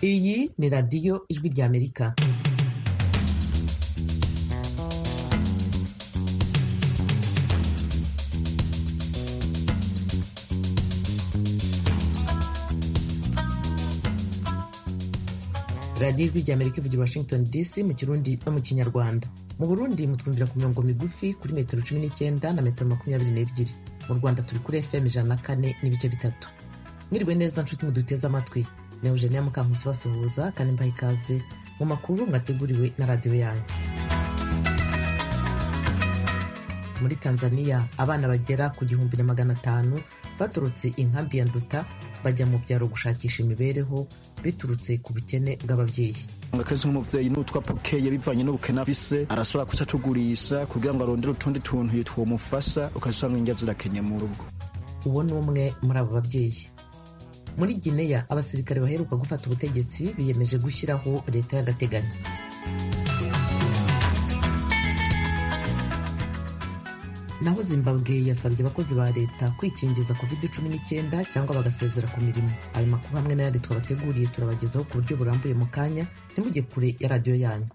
iyi ni radiyo ijwi ry'amerika radiyo ijwi ry'amerika ivugira washington dc mu kirundi no mu kinyarwanda mu burundi mutwumvira ku mirongo migufi kuri metero cumi n'icyenda na metero makumyabiri n'ebyiri mu rwanda turi kuri fm ijana na kane n'ibice bitatu mwiriwe neza nshuti muduteze amatwi ni eugenia mukankusi basuhuza kandi mbaha ikaze mu makuru mwateguriwe na radiyo yanyu muri tanzania abana bagera ku gihumbi na magana atanu baturutse inkambi ya nduta bajya mu byaro gushakisha imibereho biturutse ku bukene bw'ababyeyi akazi nk'umuvyeyi n'utwa pokeye bivanye n'ubukene afise arashobora kuca tugurisha kugira ngo arondere utundi tuntu twomufasha ukazusanga indya zirakenye mu rugo uwo ni umwe muri abo babyeyi muri gineya abasirikare baheruka gufata ubutegetsi biyemeje gushyiraho leta y'agateganyo naho zimbabwe yasabye abakozi ba leta kwikingiza covid cumi n'icyenda cyangwa bagasezera ku mirimo ayo makuru hamwe n'ayandi twabateguriye turabagezaho ku buryo burambuye mu kanya ntimujye kure ya radiyo yanyu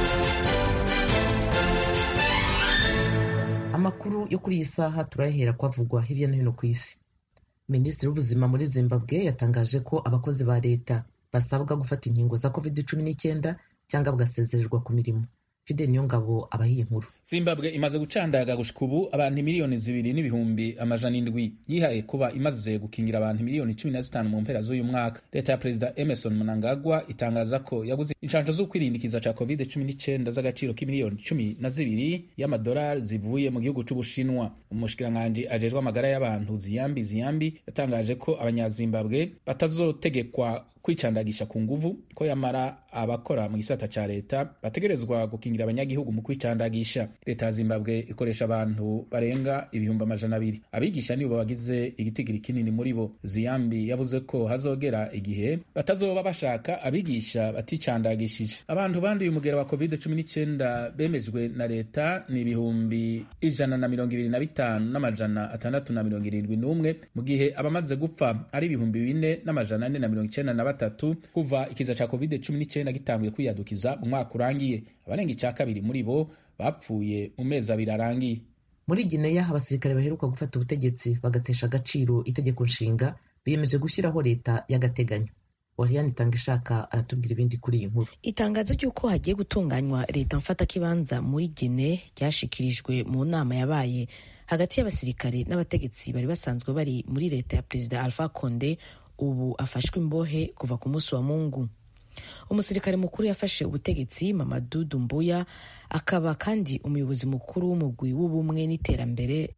amakuru yo kuri iyi saha turayahera kwavugwa hirya no hino ku isi minisitiri w'ubuzima muri zimbabwe yatangaje ko abakozi ba leta basabwa gufata inkingo za covid cumi n'icyenda cyangwa bagasezererwa ku mirimo fidel niyongabo abahiye inkuru zimbabwe imaze gucandaga gushika ubu abantu miliyoni zibiri n'ibihumbi amajana indwi yihaye kuba imaze gukingira abantu miliyoni cumi na zitanu mu mpera z'uyu mwaka leta ya perezida emerson mnangagwa itangaza ko yaguze inshanjo zo kwirindikiza ca covid cumi n'icyenda z'agaciro k'imiliyoni cumi na zibiri y'amadolari zivuye mu gihugu c'ubushinwa umushikiranganji ajejwe amagara y'abantu ziyambi ziyambi yatangaje ko abanyazimbabwe batazotegekwa kwicandagisha ku nguvu ko yamara abakora mu gisata ca leta bategerezwa gukingira abanyagihugu mu kwicandagisha leta ya zimbabwe ikoresha abantu barenga ibihumbi amajana abiri abigisha nibo bagize igitigiri kinini muri bo ziyambi yavuze ko hazogera igihe batazoba bashaka abigisha baticandagishije abantu banduye umugera wa covid cumi n'icyenda bemejwe na leta ni ibihumbi ijana na mirongo ibiri na bitanu n'amajana atandatu na mirongo irindwi n'umwe mu gihe abamaze gupfa ari ibihumbi bine n'amajana ane na mirongo icyenda na batatu kuva ikiza ca covid cumi n'icyenda gitanguye kwiyadukiza mu mwaka urangiye abarenga icya kabiri muri bo bapfuye mu mezi abiri arangiye muri gineya abasirikare baheruka gufata ubutegetsi bagatesha agaciro itegeko nshinga biyemeje gushyiraho leta y'agateganyo wariyani itanga ishaka aratubwira ibindi kuri iyi nkuru itangazo ry'uko hagiye gutunganywa leta mfatakibanza muri gine ryashikirijwe mu nama yabaye hagati y'abasirikare n'abategetsi bari basanzwe bari muri leta ya perezida alpha conde ubu afashwe imbohe kuva ku munsi wa mungu umusirikare mukuru yafashe ubutegetsi mamadu dumbuya akaba kandi umuyobozi mukuru w'umugwi w'ubumwe n'iterambere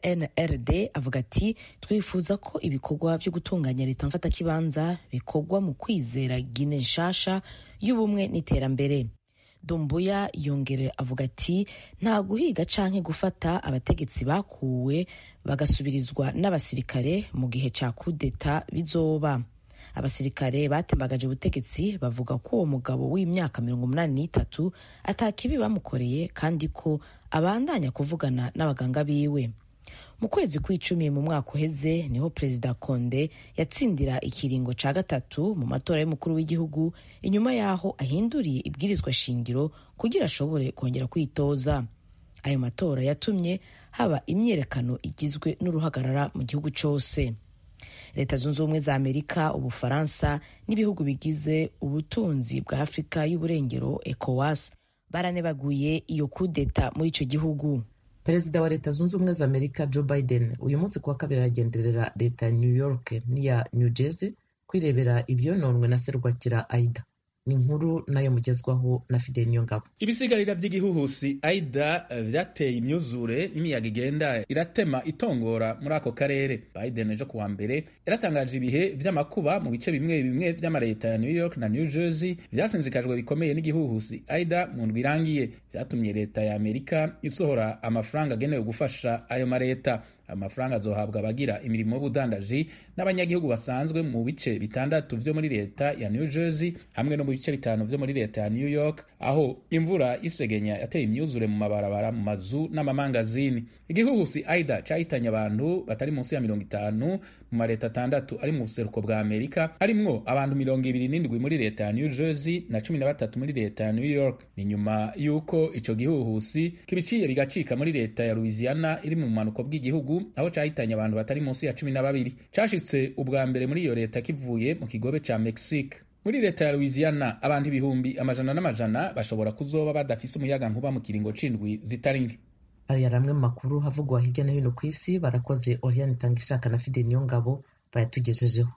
cnrd avuga ati twifuza ko ibikorwa byo gutunganya leta mfatakibanza bikorwa mu kwizera gine nshasha y'ubumwe n'iterambere dumbuya yongere avuga ati nta guhiga canke gufata abategetsi bakuwe bagasubirizwa n'abasirikare mu gihe ca kudeta bizoba abasirikare batembagaje ubutegetsi bavuga ko uwo mugabo w'imyaka mirongo umunani n'itatu atakibi bamukoreye kandi ko abandanya kuvugana n'abaganga biwe mu kwezi kw'icumi mu mwaka uheze niho perezida konde yatsindira ikiringo ca gatatu mu matora y'umukuru w'igihugu inyuma y'aho ahinduriye ibwirizwa shingiro kugira ashobore kongera kwitoza ayo matora yatumye haba imyiyerekano igizwe n'uruhagarara mu gihugu cyose leta zunze ubumwe za amerika ubufaransa n'ibihugu bigize ubutunzi bwa afurika y'uburengero ecowas baranebaguye iyo kudeta muri icyo gihugu perezida wa leta zunze ubumwe za amerika joe biden uyu munsi kuwa kabiri aragenderera leta ya new york n'iya new jersey kwirebera ibyononwe na serwakira aida ni inkuru nayo mugezwaho na fidel niyongabo ibisigarira by'igihuhusi aida vyateye imyuzure n'imiyaga igenda iratema itongora muri ako karere biden ejo kuwa mbere yaratangaje ibihe vy'amakuba mu bice bimwe bimwe vy'amaleta ya new york na new jersey vyasinzikajwe bikomeye n'igihuhusi aida mu ndwi irangiye vyatumye leta ya amerika isohora amafaranga agenewe gufasha ayo maleta amafaranga azohabwa abagira imirimo y'ubudandaji n'abanyagihugu basanzwe mu bice bitandatu vyo muri leta ya New Jersey hamwe no mu bice bitanu vyo muri leta ya New York aho imvura isegenya yateye imyuzure mu mabarabara mu mazu n'amamangazini igihuhusi aida cahitanye abantu batari munsi ya mirongo itanu mu mareta atandatu ari mu buseruko bwa amerika harimwo abantu mirongo ibiri n'indwi muri leta ya new jersey na cumi na batatu muri leta ya new york ni nyuma y'uko ico gihuhusi kibiciye bigacika muri leta ya louisiana iri mu bumanuko bw'igihugu aho cahitanye abantu batari munsi ya cumi na babiri cashitse ubwa mbere muri iyo leta kivuye mu kigobe ca mexique muri leta ya louisiana abantu ibihumbi amajana n'amajana bashobora kuzoba badafise umuyaga nkuba mu kiringo c'indwi zitari nke ayo yari amwe mu makuru havugwa hirya no hino ku isi barakoze oriane itanga ishaka na fide niyo ngabo bayatugejejeho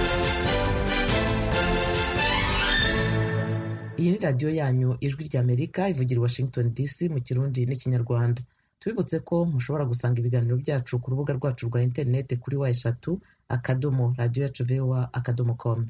iyi ni radiyo yanyu ijwi rya amerika ivugira i washington dc mu kirundi n'ikinyarwanda tubibutse ko mushobora gusanga ibiganiro byacu ku rubuga rwacu rwa interineti kuri wa eshatu akadomo radiyo yacu voa akadomo komu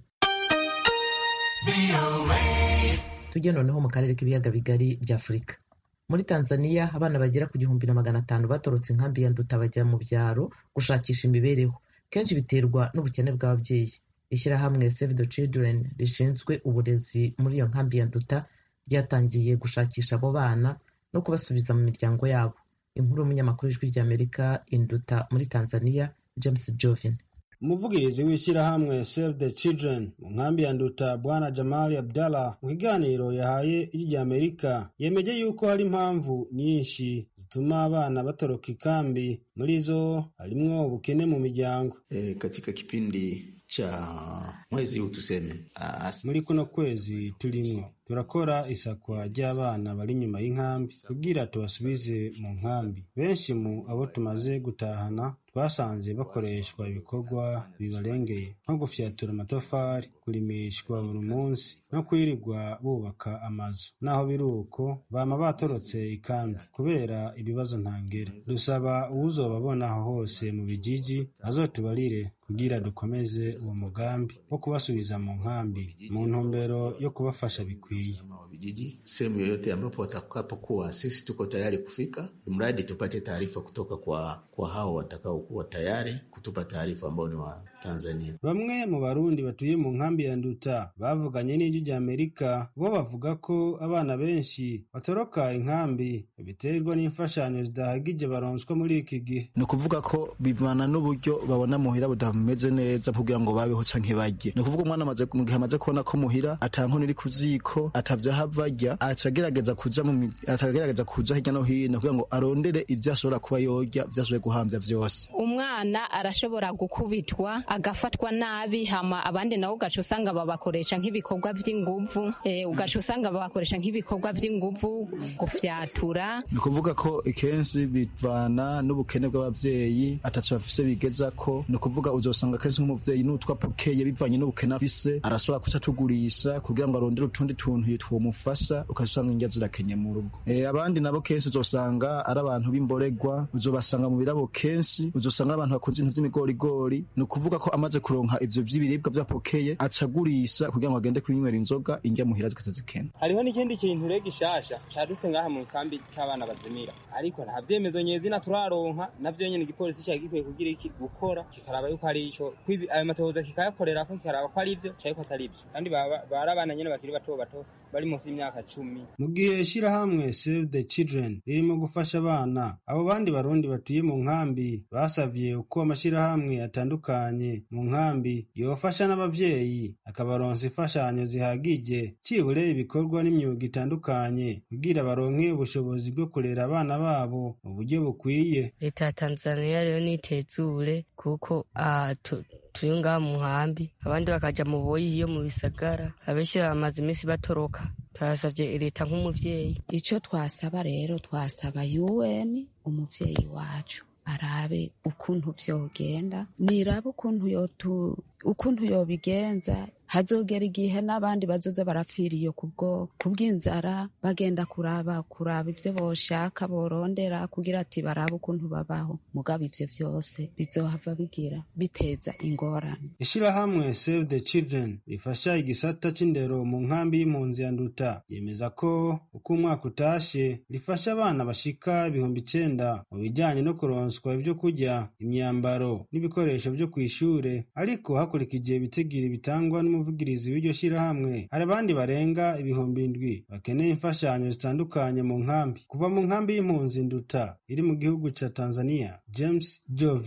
tujye noneho mu karere k'ibiyaga bigari bya afurika muri tanzania abana bagera ku gihumbi na magana atanu batorotse inkambi ya nduta bajya mu byaro gushakisha imibereho kenshi biterwa n'ubukene bw'ababyeyi ishyirahamwe save the children rishinzwe uburezi muri iyo nkambi ya nduta ryatangiye gushakisha abo bana no kubasubiza mu miryango yabo inkuru y'umunyamakuru w'ijwi ry'amerika induta muri tanzania james jovin umuvugirizi w'ishyirahamwe save the children mu nkambi ya nduta bwana jamali abdallah mu kiganiro yahaye ijwi rya amerika yemeje yuko hari impamvu nyinshi zituma abana batoroka ikambi muri zo harimwo ubukene mu miryango e, katika kipindi cha mwezi huu tuseme as... muri kuno kwezi turimwo turakora isakwa ry'abana bari inyuma y'inkambi kugira tubasubize mu nkambi benshi mu abo tumaze gutahana twasanze bakoreshwa ibikorwa bibarengeye nko gufyatura amatafari kurimishwa buri munsi no kwirirwa bubaka amazu naho biri uko bama batorotse ikambi kubera ibibazo ntangere dusaba uwuzobabona aho hose mu bijiji azotubarire kugira dukomeze uwo mugambi wo kubasubiza mu nkambi mu ntumbero yo kubafasha bikwiye vijiji sehemu yoyote ambapo watakapokuwa, sisi tuko tayari kufika, mradi tupate taarifa kutoka kwa, kwa hao watakaokuwa tayari kutupa taarifa ambao ni wa Tanzania. Bamwe mu Barundi batuye mu nkambi ya Nduta bavuganye n'ijwi rya Amerika bo bavuga ko abana benshi batoroka inkambi biterwa n'imfashanyo zidahagije baronswa muri iki gihe. ni ukuvuga ko bivana n'uburyo babona muhira budameze neza kugira ngo babeho canke barye ni ukuvuga umwana amaze mu gihe amaze kubona ko muhira ata nkono iri ku ziko atavyo hava arya aca agerageza kuja mu mi- aca agerageza kuja hirya no hino kugira ngo arondere ivyo ashobora kuba yorya vyo ashoboye guhamvya vyose umwana arashobora gukubitwa agafatwa nabi hama abandi nabo ugaca usanga babakoresha nk'ibikorwa by'inguvu eh, ugaca usanga babakoresha nk'ibikorwa by'inguvu gufyatura ni ukuvuga ko ikenshi bivana n'ubukene bw'abavyeyi ataco bafise bigeza ko ni ukuvuga uzosanga kenshi nk'umuvyeyi n'utwa pokeye bivanye n'ubukene afise arashobora kuca tugurisha kugira ngo arondere utundi tuntu twomufasha ukazusanga indya zirakenye mu rugo Eh, abandi nabo kenshi uzosanga ari abantu b'imboregwa uzobasanga mu birabo kenshi uzosanga ari abantu bakunze ibintu vy'imigorigori ni ukuvuga ko amaze kuronka ivyo vy'ibiribwa vya pokeye aca agurisha kugira ngo agende kwinywera inzoga indya muhira zikaza zikena hariho n'ikindi kintu rero gishasha cadutse ngaha mu kambi c'abana bazimira ariko nta vyemezo nyezina turaronka navyo nyene igipolisi cari gikwiye kugira iki gukora kikaraba yuko ari ico kwibi- ayo matohoza kikayakorerako kikaraba ko ari ivyo canke ko atari ivyo kandi baba- bari abana nyene bakiri bato bato bari munsi y'imyaka cumi mu gihe ishyirahamwe save the children ririmo gufasha abana abo bandi barundi batuye mu nkambi basavye uko amashyirahamwe atandukanye mu nkambi yofasha n'abavyeyi akabaronsa imfashanyo zihagije cibure ibikorwa n'imyuga itandukanye kugira baronke ubushobozi bwo kurera abana babo mu buryo bukwiye leta ya tanzania rero nitezure kuko ah, tu- turi ngaha mu nkambi abandi bakaja mu boyi iyo mu bisagara abenshi bamaze iminsi batoroka turasavye leta nk'umuvyeyi icyo twasaba rero twasaba UN umuvyeyi wacu arabe ukuntu vyogenda nirabe ukuntu yotu ukuntu yobigenza hazogera igihe n'abandi bazoza barapfira iyo kubwo kubw'inzara bagenda kuraba kuraba ivyo boshaka borondera kugira ati barabe ukuntu babaho mugabo ivyo vyose bizohava bigira biteza ingorane Ishirahamwe Save the Children rifasha igisata c'indero mu nkambi y'impunzi ya Nduta yemeza ko uko umwaka utashe rifasha abana bashika ibihumbi icenda mu bijanye no kuronswa ibyo kurya, imyambaro n'ibikoresho vyo kw'ishure ariko hakurikije ibitigiri bitangwa n'umuvugirizi w'iryo shirahamwe hari abandi barenga ibihumbi indwi bakeneye imfashanyo zitandukanye mu nkambi kuva mu nkambi y'impunzi Nduta iri mu gihugu ca Tanzania James Jovini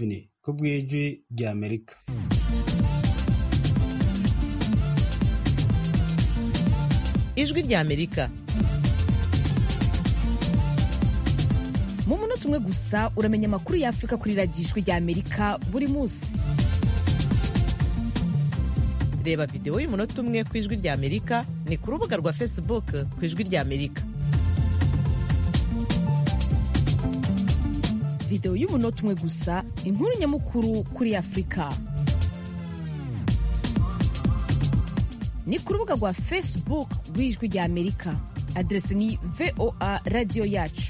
ku bw'ijwi rya amerika ijwi rya amerika mu munota umwe gusa uramenya amakuru y'afurika kuri radiyo ijwi rya amerika buri munsi reba videwo y'umunota umwe ku ijwi rya amerika ni ku rubuga rwa facebook ku ijwi rya amerika videwo y'umunota umwe gusa inkuru nyamukuru kuri afurika ni ku rubuga rwa facebook rw'ijwi rya amerika aderesi ni voa radiyo yacu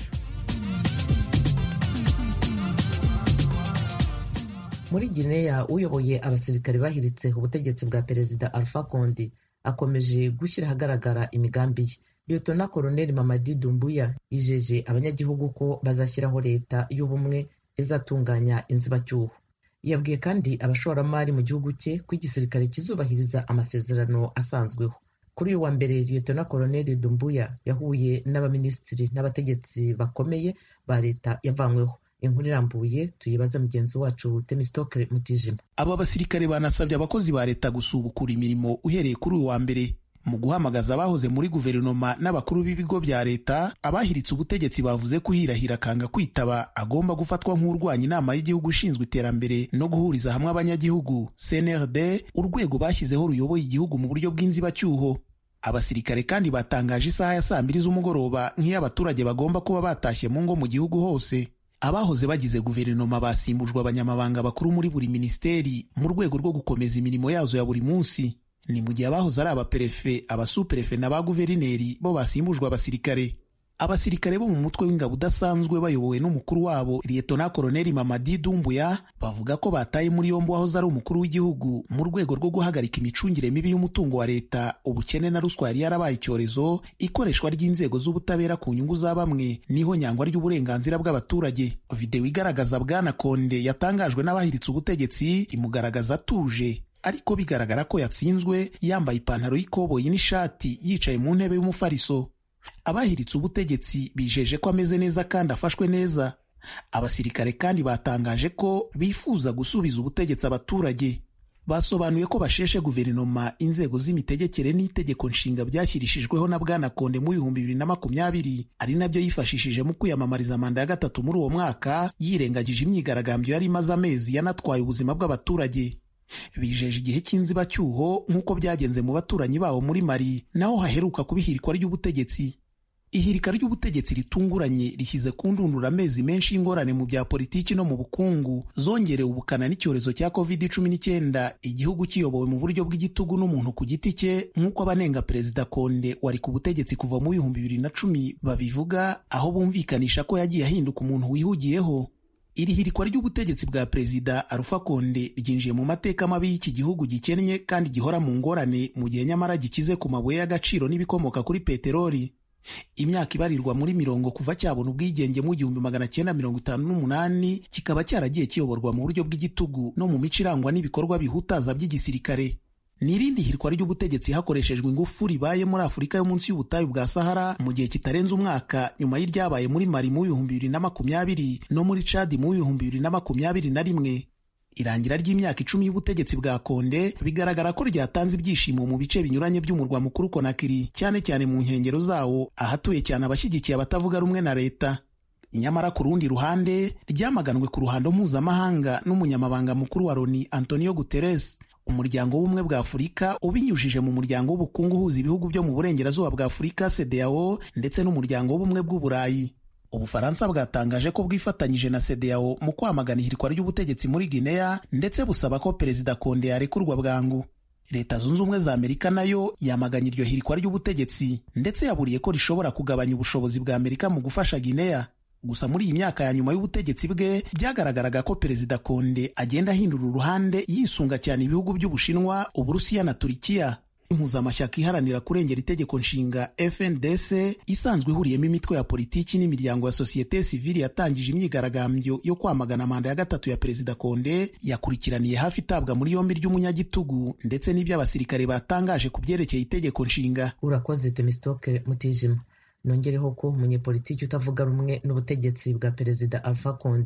muri gineya uyoboye abasirikare bahiritse ubutegetsi bwa perezida alpha conde akomeje gushyira ahagaragara imigambi ye liyetona koloneli mamadi dumbuya yijeje abanyagihugu ko bazashyiraho leta y'ubumwe izatunganya inzibacyuho yabwiye kandi abashoramari mu gihugu cye ko igisirikare kizubahiriza amasezerano asanzweho kuri uyu wa mbere liyetona koloneli dumbuya yahuye n'abaminisitiri n'abategetsi bakomeye ba leta yavanyweho inkuru irambuye tuyibaza mugenzi wacu temistokere mutijima aba basirikare banasabye abakozi ba leta gusubukura imirimo uhereye kuri uyu wa mbere mu guhamagaza abahoze muri guverinoma n'abakuru b'ibigo bya leta abahiritse ubutegetsi bavuze ko uhirahira akanga kwitaba agomba gufatwa nk'urwanya inama y'igihugu ishinzwe iterambere no guhuriza hamwe abanyagihugu cnrd urwego bashyizeho ruyoboye igihugu mu buryo bw'inzibacyuho abasirikare kandi batangaje isaha ya saa mbiri z'umugoroba nk'iyo abaturage bagomba kuba batashye mu ngo mu gihugu hose abahoze bagize guverinoma basimbujwe abanyamabanga bakuru muri buri minisiteri mu rwego rwo gukomeza imirimo yazo ya buri munsi ni mu gihe abahoze ari abaperefe abasuperefe na ba guverineri bo basimbujwe abasirikare abasirikare bo mu mutwe w'ingabo udasanzwe bayobowe n'umukuru wabo liyetona koloneli mamadi dumbuya bavuga ko bataye muri yombi wahoze ari umukuru w'igihugu mu rwego rwo guhagarika imicungire mibi y'umutungo wa leta ubukene na ruswa yari yarabaye icyorezo ikoreshwa ry'inzego z'ubutabera ku nyungu za bamwe niho nyangwa ry'uburenganzira bw'abaturage videwo igaragaza bwana konde yatangajwe n'abahiritse ubutegetsi imugaragaza atuje ariko bigaragara ko yatsinzwe yambaye ipantaro y'ikoboyi n'ishati yicaye mu ntebe y'umufariso abahiritse ubutegetsi bijeje ko ameze neza kandi afashwe neza abasirikare kandi batangaje ko bifuza gusubiza ubutegetsi abaturage basobanuye ko basheshe guverinoma inzego z'imitegekere n'itegeko nshinga byashyirishijweho na bwana konde mu bihumbi bibiri na makumyabiri ari nabyo yifashishije mu kwiyamamariza manda ya gatatu muri uwo mwaka yirengagije imyigaragambyo yari imaze amezi yanatwaye ubuzima bw'abaturage bijeje igihe cy'inzibacyuho nk'uko byagenze mu baturanyi babo muri mari naho haheruka kuba ihirikwa ry'ubutegetsi ihirika ry'ubutegetsi ritunguranye rishyize ku ndundura amezi menshi y'ingorane mu bya politiki no mu bukungu zongerewe ubukana n'icyorezo cya covid cumi n'icyenda igihugu kiyobowe mu buryo bw'igitugu n'umuntu ku giti cye nk'uko abanenga perezida konde wari ku butegetsi kuva mu bihumbi bibiri na cumi babivuga aho bumvikanisha ko yagiye ahinduka umuntu wihugiyeho iri hirikwa ry'ubutegetsi bwa perezida Alpha Konde ryinjiye mu mateka mabi y'iki gihugu gikennye kandi gihora mu ngorane mu gihe nyamara gikize ku mabuye y'agaciro n'ibikomoka kuri peteroli imyaka ibarirwa muri mirongo kuva cyabona ubwigenge mu gihumbi magana cyenda mirongo itanu n'umunani kikaba cyaragiye kiyoborwa mu buryo bw'igitugu no mu mico irangwa n'ibikorwa bihutaza by'igisirikare ni irindi hirwa ry'ubutegetsi hakoreshejwe ingufu ribaye muri afurika yo munsi y'ubutayu bwa sahara mu gihe kitarenze umwaka nyuma y'iryabaye muri mari mu bihumbi bibiri na makumyabiri no muri cadi mu bihumbi bibiri na makumyabiri na rimwe irangira ry'imyaka icumi y'ubutegetsi bwa konde bigaragara ko ryatanze ibyishimo mu bice binyuranye by'umurwa mukuru konakiri cyane cyane mu nkengero zawo ahatuye cyane abashyigikiye abatavuga rumwe na leta nyamara ku rundi ruhande ryamaganwe ku ruhando mpuzamahanga n'umunyamabanga mukuru wa loni antonio guterres umuryango w'ubumwe bwa afurika ubinyujije mu muryango w'ubukungu uhuza ibihugu byo mu burengerazuba bwa afurika cdao ndetse n'umuryango w'ubumwe bw'uburayi ubufaransa bwatangaje ko bwifatanyije na cdao mu kwamagana ihirikwa ry'ubutegetsi muri guinea ndetse busaba ko perezida konde yarekurwa bwangu leta zunze ubumwe za amerika nayo yamaganye iryo hirikwa ry'ubutegetsi ndetse yaburiye ko rishobora kugabanya ubushobozi bwa amerika mu gufasha guinea gusa muri iyi myaka ya nyuma y'ubutegetsi bwe byagaragaraga ko perezida konde agenda ahindura uruhande yisunga cyane ibihugu by'ubushinwa uburusiya na turikiya impuzamashyaka iharanira kurengera itegeko nshinga fndc isanzwe ihuriyemo imitwe ya politiki n'imiryango ya sosiyete sivili yatangije imyigaragambyo yo kwamagana manda ya gatatu ya perezida konde yakurikiraniye hafi itabwa muri yombi ry'umunyagitugu ndetse n'iby'abasirikare batangaje ku byerekeye itegeko nshinga urakoze temistoke mutijima nongereho ko umunyepolitiki utavuga rumwe n'ubutegetsi bwa perezida alpha konde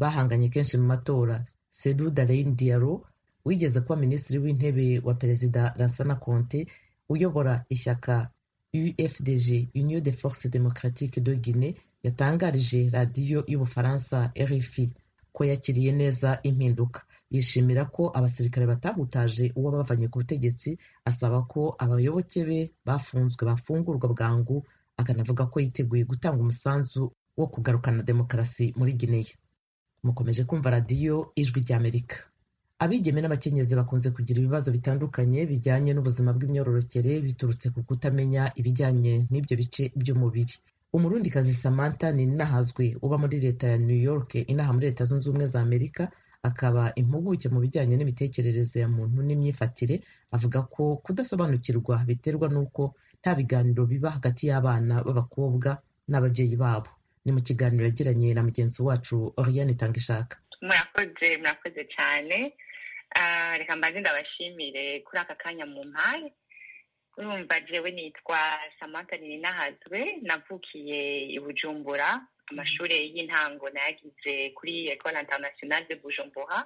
bahanganye kenshi mu matora sedu dalein diaro wigeze kuba minisitiri w'intebe wa perezida lansana conte uyobora ishyaka ufdg union de force democratique de guinée yatangarije radiyo y'ubufaransa rfi ko yakiriye neza impinduka yishimira ko abasirikare batahutaje uwo bavanye ku butegetsi asaba ko abayoboke be bafunzwe bafungurwa bwangu akanavuga ko yiteguye gutanga umusanzu wo kugarukana demokarasi muri gineya mukomeje kumva radiyo ijwi ry'amerika abigeme n'abakenyezi bakunze kugira ibibazo bitandukanye bijyanye n'ubuzima bw'imyororokere biturutse ku kutamenya ibijyanye n'ibyo bice by'umubiri umurundikazi samantha ni inahazwe uba muri leta ya new york inaha muri leta zunze ubumwe za amerika akaba impuguke mu bijyanye n'imitekerereze ya muntu n'imyifatire avuga ko kudasobanukirwa biterwa n'uko nta biganiro biba hagati y'abana b'abakobwa n'ababyeyi babo ni mu kiganiro yagiranye na mugenzi wacu oriane itangishaka murakoze murakoze cyane reka mbanze ndabashimire kuri aka kanya mu mpare urumva jewe nitwa samantha ninahazwe navukiye i bujumbura amashuri y'intango nayagize kuri ecole internationale de bujumbura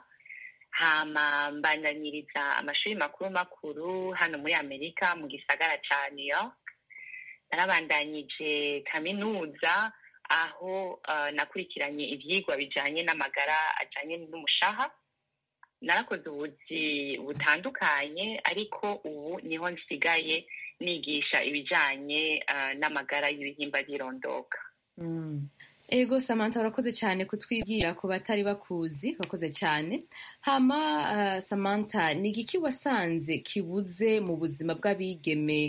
hama mbandaniriza amashuri makuru makuru hano muri amerika mu gisagara ca new york narabandanyije kaminuza aho uh, nakurikiranye ivyigwa bijanye n'amagara ajanye n'umushaha narakoze ubuzi butandukanye ariko ubu niho nsigaye nigisha ibijanye uh, n'amagara y'ibihimba by'irondoka mm. ego samantha urakoze cyane kutwibwira ku batari bakuzi urakoze cyane hama uh, samantha ni igiki wasanze kibuze mu buzima bw'abigeme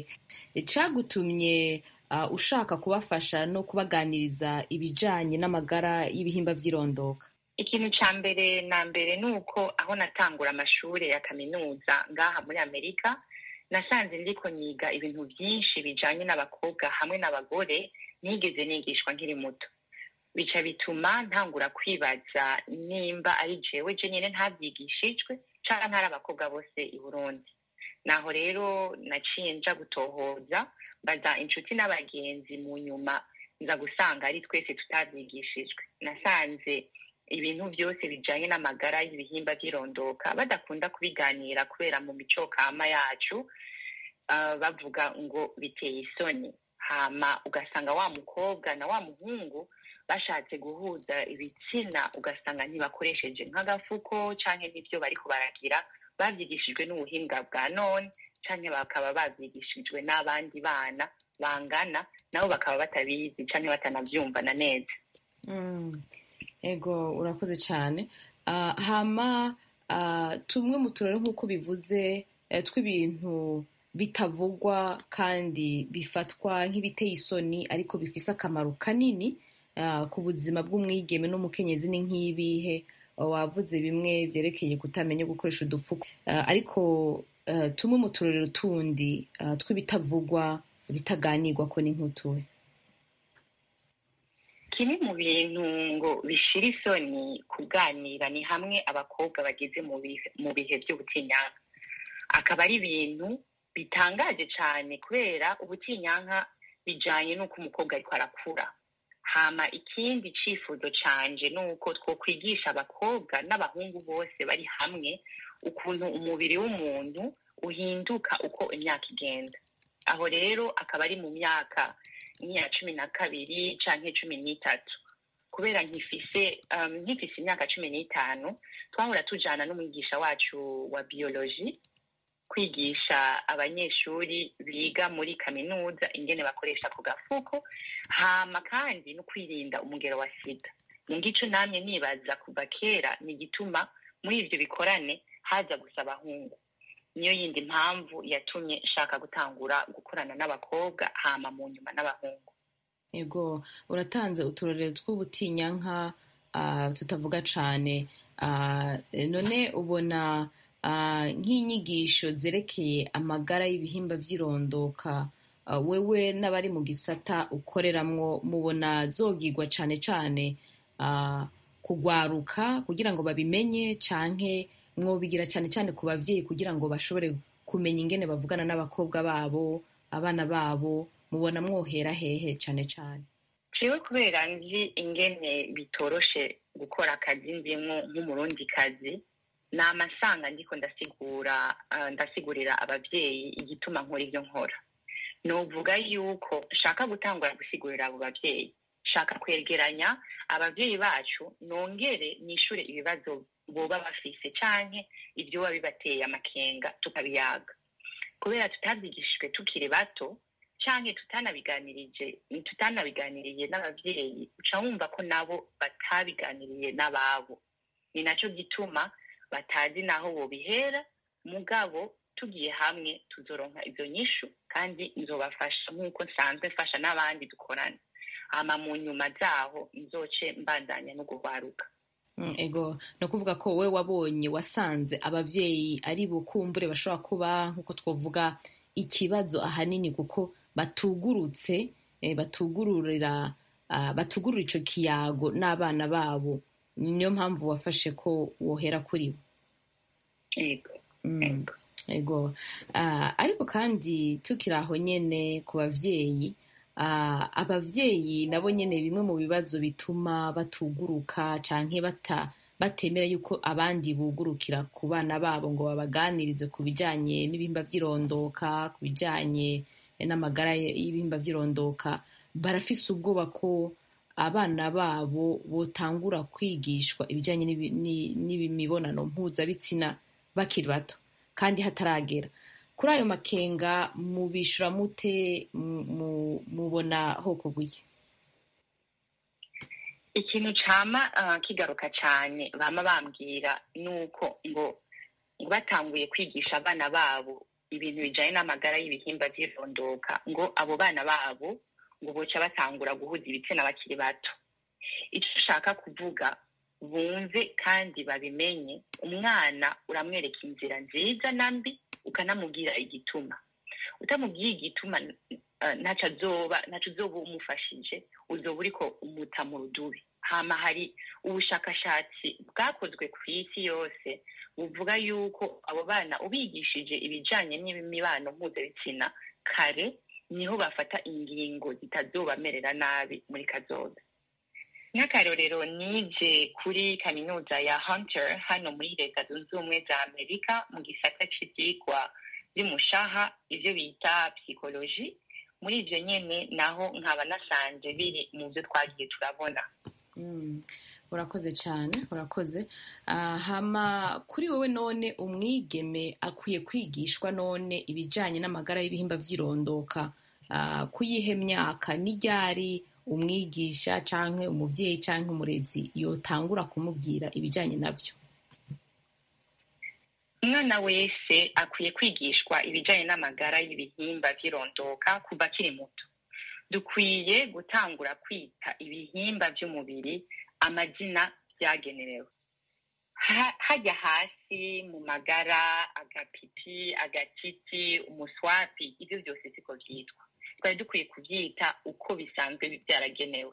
cagutumye uh, ushaka kubafasha no kubaganiriza ibijanye n'amagara y'ibihimba by'irondoka ikintu ca mbere na mbere ni uko aho natangura amashuri ya kaminuza ngaha muri amerika nasanze ndiko niga ibintu byinshi bijanye n'abakobwa hamwe n'abagore nigeze nigishwa nkiri muto bica bituma ntangura kwibaza nimba ari jewe je nyene ntavyigishijwe canke ntari abakobwa bose i burundi naho rero naciye nja gutohoza mbaza inshuti n'abagenzi mu nyuma nza gusanga ari twese tutavyigishijwe nasanze ibintu byose bijanye n'amagara y'ibihimba by'irondoka badakunda kubiganira kubera mu mico kama yacu uh, bavuga ngo biteye isoni hama ugasanga wa mukobwa na wa muhungu bashatse guhuza ibitsina ugasanga ntibakoresheje nk'agafuko canke n'ivyo bariko baragira bavyigishijwe n'ubuhinga bwa none canke bakaba bavyigishijwe n'abandi bana bangana nabo bakaba batabizi canke batanavyumvana neza mm. ego urakoze cyane uh, hama uh, tumwe mu turere nk'uko bivuze uh, tw'ibintu bitavugwa kandi bifatwa nk'ibiteye isoni ariko bifise akamaro kanini ku buzima bw'umwigeme n'umukenyezi ni nk'ibihe wavuze bimwe byerekeye kutamenya gukoresha udupfuko ariko tumwe mu turere tundi tw'ibitavugwa bitaganirwa ko ni nk'utuwe kimwe mu bintu ngo bishira isoni kuganira ni hamwe abakobwa bageze mu bihe by'ubutinyanka akaba ari ibintu bitangaje cyane kubera ubutinyanka bijanye n'uko umukobwa ariko arakura hama ikindi cifuzo canje ni uko twokwigisha abakobwa n'abahungu bose bari hamwe ukuntu umubiri w'umuntu uhinduka uko imyaka igenda aho rero akaba ari mu myaka nk'iya cumi na kabiri canke cumi n'itatu kubera nkifise um, nkifise imyaka cumi n'itanu twahora tujana n'umwigisha wacu wa biologie kwigisha abanyeshuri biga muri kaminuza ingene bakoresha ku gafuko hama kandi no kwirinda umugero wa sida mu gico namye nibaza kuva kera ni igituma muri ivyo bikorane haza gusa abahungu niyo yindi mpamvu yatumye nshaka gutangura gukorana n'abakobwa hama mu nyuma n'abahungu ego uratanze uturorero tw'ubutinyanka uh, tutavuga cane uh, none ubona nk'inyigisho zerekeye amagara y'ibihimba by'irondoka wewe n'abari mu gisata ukoreramwo mubona zogigwa cyane cyane kugwaruka kugira ngo babimenye canke mwobigira cyane cyane ku babyeyi kugira ngo bashobore kumenya ingene bavugana n'abakobwa babo abana babo mubona mwohera hehe cyane cyane jewe kubera nzi ingene bitoroshe gukora akazi ndimwo nk'umurundi kazi ni amasanga ndiko ndasigura uh, ndasigurira abavyeyi igituma nkora ivyo nkora novuga yuko nshaka gutangura gusigurira abo bavyeyi nshaka kwegeranya abavyeyi bacu nongere nishure ibibazo boba bafise canke ivyoba bibateye amakenga tukabiyaga kubera tutavyigishijwe tukiri bato canke tutanabiganirije tutanabiganiriye n'abavyeyi uca wumva ko nabo batabiganiriye n'ababo ni naco gituma batazi naho bobihera mugabo tugiye hamwe tuzoronka ivyo nyishu kandi nzobafasha nk'uko nsanzwe mfasha n'abandi dukorana hama mu nyuma zaho nzoce mbandanya no guhwaruka Mm, ego ni ukuvuga ko wowe wabonye wasanze abavyeyi ari bukumbure bashobora kuba nk'uko twovuga ikibazo ahanini kuko batugurutse eh, batugururira ah, batugurura ico kiyago n'abana babo niyo mpamvu wafashe ko wohera kuri bo ego Mm, ego Ah, ariko kandi tukiri aho nyene ku bavyeyi ah, abavyeyi nabo nyene bimwe mu bibazo bituma batuguruka canke bata batemera yuko abandi bugurukira ku bana babo ngo babaganirize ku bijanye n'ibihimba vy'irondoka ku bijanye n'amagara y'ibihimba vy'irondoka barafise ubwoba ko abana babo botangura kwigishwa ibijanye n'ibi- ni- n'imibonano mpuzabitsina bakiri bato kandi hataragera kuri ayo makenga mubishura mute mu- mu- mubona hoko bw'iki ikintu cama uh, kigaruka cane bama bambwira nuko ngo ngo batanguye kwigisha abana babo ibintu bijanye n'amagara y'ibihimba vy'irondoka ngo abo bana babo ngo boca batangura guhuza ibitsina bakiri bato ico ushaka kuvuga bumve kandi babimenye umwana uramwereka inzira nziza na mbi ukanamubwira igituma utamubwiye igituma uh, ntaco azoba ntaco uzoba umufashije uzoba uriko umuta mu rudubi hama hari ubushakashatsi bwakozwe ku isi yose buvuga yuko abo bana ubigishije ibijanye n'imibano mpuzabitsina kare niho bafata ingingo zitazobamerera nabi muri kazoza nk'akarorero nije kuri kaminuza ya hunter hano muri leta zunze ubumwe za amerika mu gisata c'ivyigwa vy'umushaha ivyo bita psychologie muri ivyo nyene naho nkaba nasanze biri mu vyo twagiye turabona Mm, urakoze cyane urakoze Ah, hama kuri wowe none umwigeme akwiye kwigishwa none ibijanye n'amagara y'ibihimba vy'irondoka Ah, kuyihe myaka n'iryari umwigisha canke umuvyeyi canke umurezi yotangura kumubwira ibijanye navyo umwana wese akwiye kwigishwa ibijanye n'amagara y'ibihimba vy'irondoka kuva akiri muto dukwiye gutangura kwita ibihimba vy'umubiri amazina vyagenewe Ha- hajya hasi mu magara agapipi agatiti umuswapi ivyo vyose siko vyitwa twari dukwiye kuvyita uko bisanzwe vyaragenewe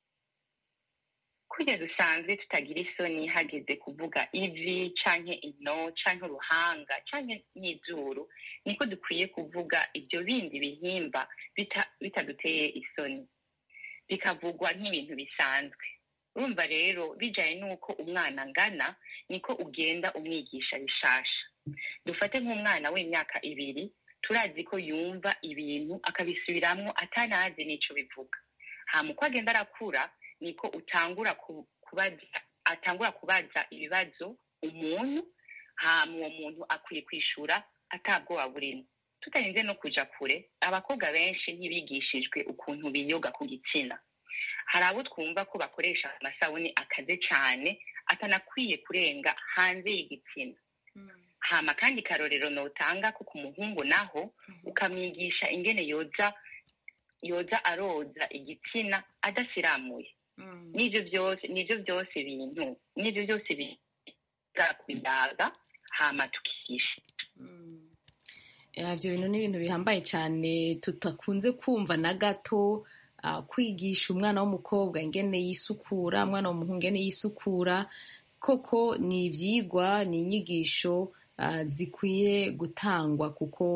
kurya dusanzwe tutagira isoni hageze kuvuga ivi canke ino canke uruhanga canke n'izuru niko dukwiye kuvuga ibyo bindi bihimba bita- bitaduteye isoni bikavugwa nk'ibintu bisanzwe urumva rero bijanye n'uko umwana angana niko ugenda umwigisha bishasha dufate nk'umwana w'imyaka ibiri turazi ko yumva ibintu akabisubiramwo atanazi n'ico bivuga hama uko agenda arakura niko utangura ku- kubaza atangura kubaza ibibazo umuntu hama uwo muntu akwiye kwishura atabwoba burimo tutarinze no kuja kure abakobwa benshi ntibigishijwe ukuntu biyoga ku gitsina hari abo twumva ko bakoresha amasabuni akaze cane atanakwiye kurenga hanze y'igitsina hama kandi karorero notanga ko ku muhungu naho ukamwigisha ingene yoza yoza aroza igitsina adasiramuye n'ivyo byose n'ivyo byose bintu n'ivyo byose biza kuyaga hama tukigisha Eh, ivyo bintu ni ibintu bihambaye cyane tutakunze kumva na gato ah, kwigisha umwana w'umukobwa ingene yisukura umwana w'umuhungu ingene yisukura koko ni ivyigwa ni inyigisho ah, zikwiye gutangwa kuko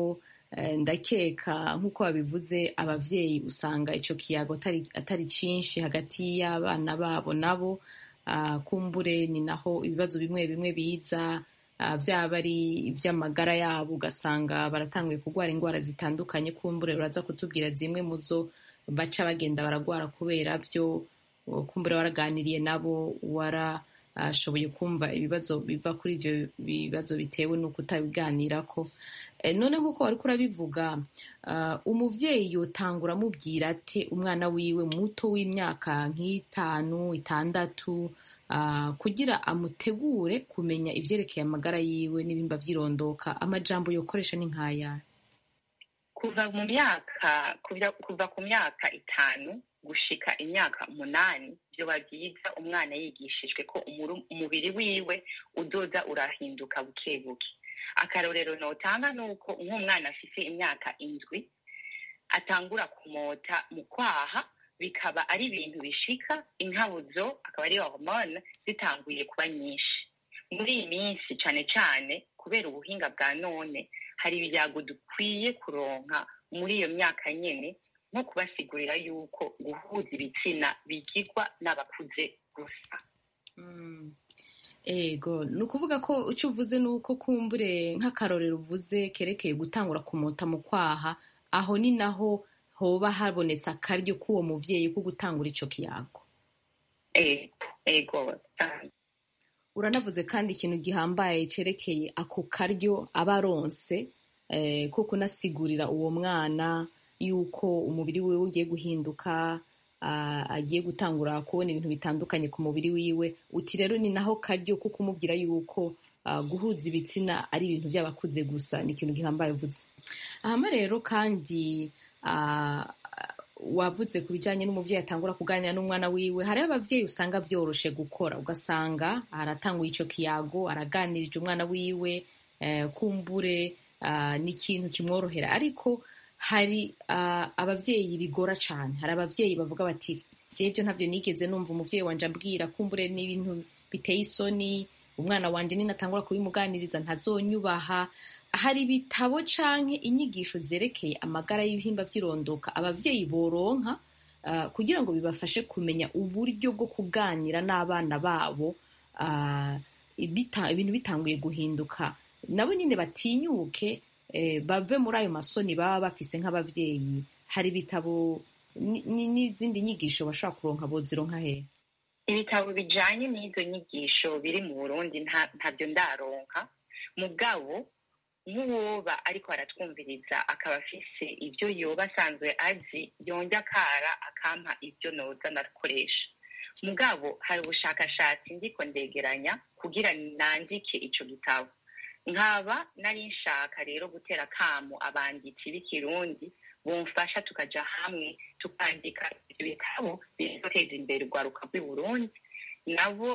ndakeka nk'uko babivuze ababyeyi usanga icyo kiyago atari cyinshi hagati y'abana babo nabo kumbure ni naho ibibazo bimwe bimwe biza byaba ari iby'amagara yabo ugasanga baratanguye kurwara indwara zitandukanye kumbure uraza kutubwira zimwe mu zo baca bagenda baragwara kubera byo kumbure waraganiriye nabo warashoboye kumva ibibazo biva kuri ibyo bibazo bitewe n'uko utabiganira ko none nk'uko wari urabivuga umubyeyi yotangura amubwira ate umwana wiwe muto w'imyaka nk'itanu itandatu kugira amutegure kumenya ibyerekeye amagara yiwe n'ibimba byirondoka amajambo yokoresha ni nk'aya kuva mu myaka kuva ku myaka itanu gushika imyaka umunani byoba byiza umwana yigishijwe ko umubiri wiwe udoda urahinduka buke buke akarorero notanga ni uko nk'umwana afite imyaka indwi atangura kumota mu kwaha bikaba ari ibintu bishika inkabuzo akaba ari hormone zitanguye kuba nyinshi muri iyi minsi cyane cyane kubera ubuhinga bwa none hari ibyago dukwiye kuronka muri iyo myaka nyine nko kubasigurira yuko guhuza ibitsina bigirwa n'abakuze gusa ego ni ukuvuga ko icyo uvuze ni uko kumbure nk'akarorero uvuze kerekeye gutangura kumota mu kwaha aho ni naho hoba habonetse akaryo k'uwo mubyeyi ko gutangura icyo kiyago ego uranavuze kandi ikintu gihambaye cyerekeye ako karyo aba aronse ko kunasigurira uwo mwana yuko umubiri wiwe ugiye guhinduka agiye gutangura kubona ibintu bitandukanye ku mubiri wiwe uti rero ni naho karyo ko kumubwira yuko guhuza ibitsina ari ibintu by'abakuze gusa ni ikintu gihambaye uvuze ahama rero kandi wavuze ku bijyanye n'umubyeyi atangura kuganira n'umwana wiwe hariho ababyeyi usanga byoroshe gukora ugasanga aratanguye icyo kiyago araganirije umwana wiwe kumbure ni ikintu kimworohera ariko hari ababyeyi bigora cyane hari ababyeyi bavuga bati ibyo ntabyo nigeze numva umubyeyi wanjye ambwira kumbure n'ibintu biteye isoni umwana wanjye ninatangura kubimuganiriza ntazonyubaha hari ibitabo canke inyigisho zerekeye amagara y'ibihimba by'irondoka ababyeyi boronka kugira ngo bibafashe kumenya uburyo bwo kuganira n'abana babo ibintu bitanguye guhinduka nabo nyine batinyuke bave muri ayo masoni baba bafise nk'ababyeyi hari ibitabo n'izindi nyigisho bashobora kuronka bozironka hehe ibitabo bijanye n'izo nyigisho biri mu burundi ntabyo ndaronka mugabo nk'uwoba ariko aratwumviriza akaba afise ibyo yoba asanzwe azi yonge akara akampa ibyo noza ndakoresha mugabo hari ubushakashatsi ndiko ndegeranya kugira nandike ico gitabo nkaba nari nshaka rero gutera akamu abanditsi b'ikirundi bumfasha tukaja hamwe tukandika ibyo bitabo bizoteza imbere urwaruka rw'i burundi nabo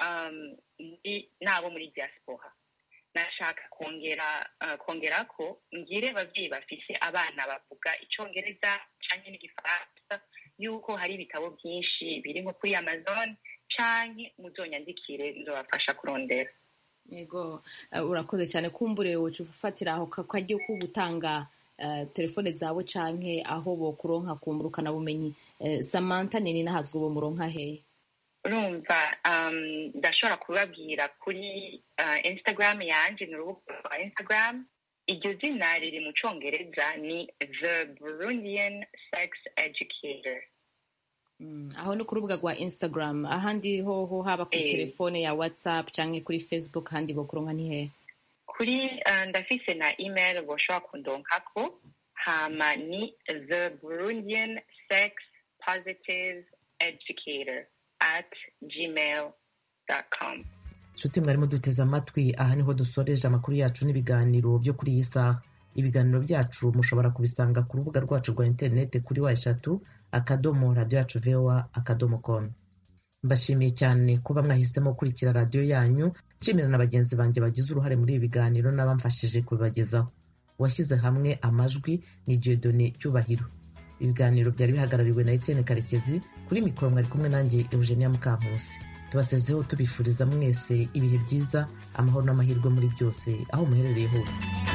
nabo muri diaspora nashaka kongera kongera ko ngire ababyeyi bafise abana bavuga icongereza canke n'igifaransa yuko hari ibitabo byinshi biri nko kuri amazon canke muzonyandikire nzobafasha kurondera yego urakoze cyane kumbure woca ufatira aho kajyo ko gutanga telefone zawe canke aho bokuronka kumburukana bumenyi samantha nini nahazwe uwo muronka hehe urumva ndashobora kubabwira kuri instagram yanje ni urubuga rwa instagram iryo zina riri mu congereza ni the burundian sex educator aho ni ku rubuga rwa instagram ahandi hoho haba kuri telefone ya whatsapp cyangwa kuri facebook ahandi bokuronka ni hehe kuri ndafise na email boshobora kundonkako hama ni the burundian sex positive educator at gmail com nshuti mwarimo duteze amatwi aha niho dusoreje amakuru yacu n'ibiganiro byo kuri iyi saha ibiganiro byacu mushobora kubisanga ku rubuga rwacu rwa interineti kuri wa eshatu akadomo radiyo yacu voa akadomo komu mbashimiye cyane kuba mwahisemo gukurikira radiyo yanyu nshimira na bagenzi banjye bagize uruhare muri ibi biganiro n'abamfashije kubibagezaho uwashyize hamwe amajwi ni diodone cyubahiro ibiganiro byari bihagarariwe na etienne karekezi kuri mikoro mwari kumwe nanjye eugenia mukankusi tubasezeho tubifuriza mwese ibihe byiza amahoro n'amahirwe muri byose aho muherereye hose